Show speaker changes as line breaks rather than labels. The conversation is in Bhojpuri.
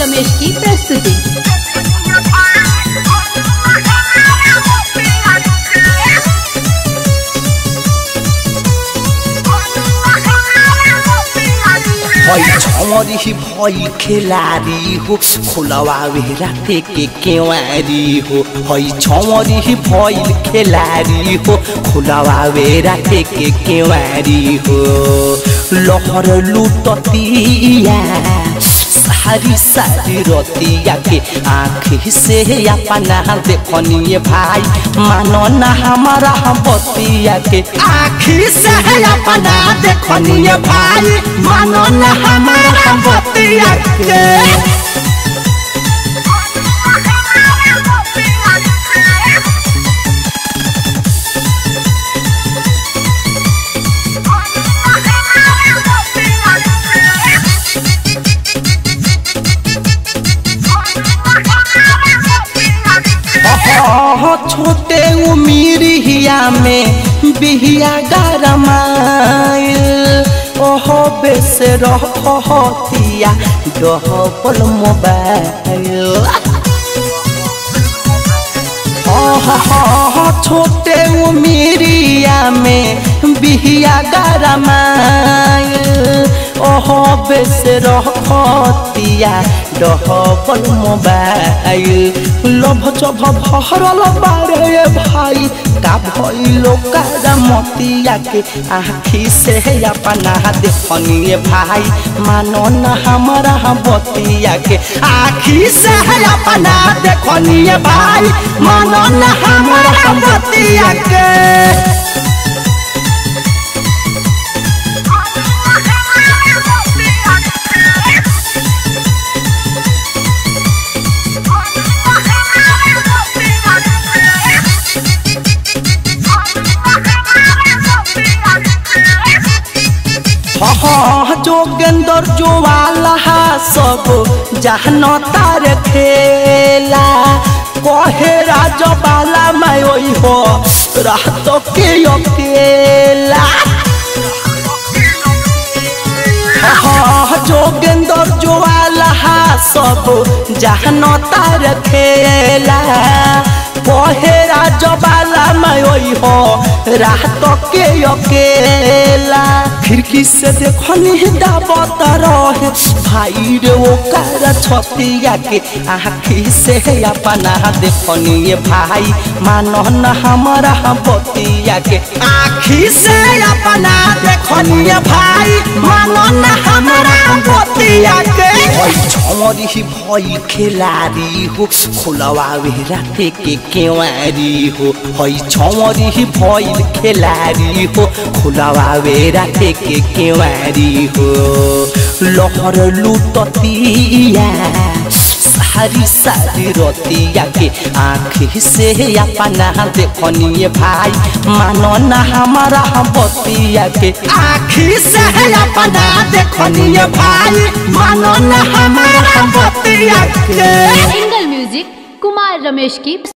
रमेश की प्रस्तुति
भई छमरी भई खेलारी हो खोलवावे राते के केवारी हो हई छमरी भई खेलारी हो खोलवावे राते के केवारी हो लहर लुटतिया सारी सारी रतिया के आँखी से अपना देखनिए भाई मानो ना हमारा बतिया के आँखी से अपना देखनिए भाई मानो ना हमारा बतिया के ओहो छोटे उमिरिया में बिहिया गरमाइल ओहो बेस रहतिया डहबल मोबाइल ओहो छोटे उमिरिया में बिहिया गरमाइल ओहो बेस रहतिया डहबल मोबाइल लोभ चोभ भरल बारे भाई का भइलो कारा मतिया के आँखी से अपना देखनिए भाई मानो न हमारा बतिया के आँखी से अपना देखनिए भाई मानो न हमारा बतिया के जोगेंदर जोवाला सब जहन तार खेला कहे राजबाला मैं ओई हो रात के अकेला जोगेंदर जोवाला सब जहन तार खेला कहे राजबाला मैं ओई हो रात के अकेला खिड़की से देखनी दावत रहे भाई रे वो कार छतिया के आँखी से अपना देखनी भाई मानो न हमारा बतिया के आँखी से अपना देखनी भाई मानो न हमारा बतिया के छमरी भई खेलारी हो खोलवावे राते के केवारी हो हई छमरी भई खेलारी हो खोलवावे राते के केवारी हो लहर लुटतिया सारी सारी रतिया के आँखी से अपना देखनिए भाई मानो ना हमारा बतिया के आँखी से अपना देखनिए भाई मानो ना हमारा बतिया के
एंगल म्यूजिक कुमार रमेश की